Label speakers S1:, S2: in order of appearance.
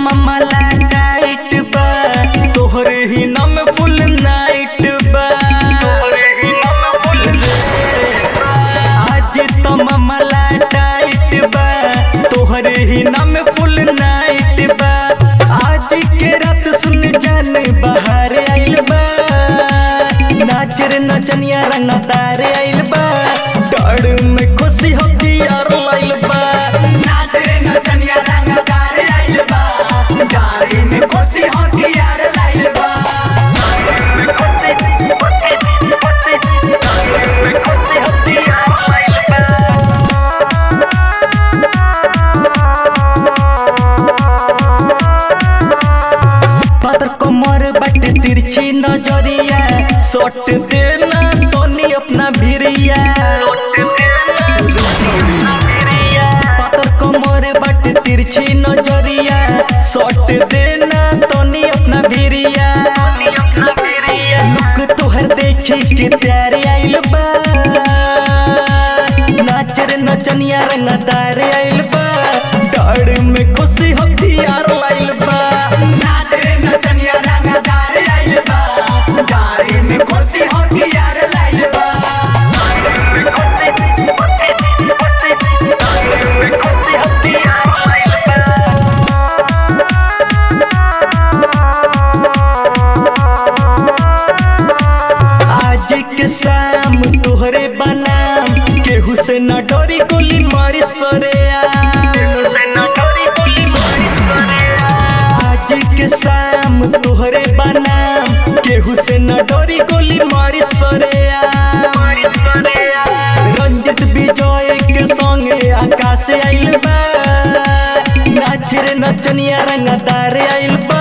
S1: मामला टाइट बा तोहरे ही नाम फुल नाइट बा आज तो मामला टाइट बा तोहरे ही नाम फुल नाइट बा आज के रात सुन जान बाहर आइल बा नाच रे नचनिया रंगदार आइल बा डाड़ में खुशी होती यार लाइल बा
S2: नाच रे नचनिया रंगदार आइल बा गाड़ी में कोसी हथियार लाइल बा
S1: पातर कमर बट तिरछी नजरिया सोट देना तोनी अपना भिरिया पातर कमर बट तिरछी नजरिया सोट देना तोनी अपना भिरिया लुक तोहर देखी के प्यार आइल बा नाच रे नचनिया रंगदार आइल बा डाड़ में खुशी हथियार लाइल बा
S2: नाच रे नचनिया रंगदार आइल बा गाड़ी में कोसी हथियार लाइल बा
S1: आज के शाम तोहरे बनाम केहू से न डरी गोली मारी सरेया आज के शाम तोहरे बनाम केहू से न डरी गोली मारी सरेया रंजित विजय के संगे आकाश आइल बा नाच रे नचनिया रंगदार आइल बा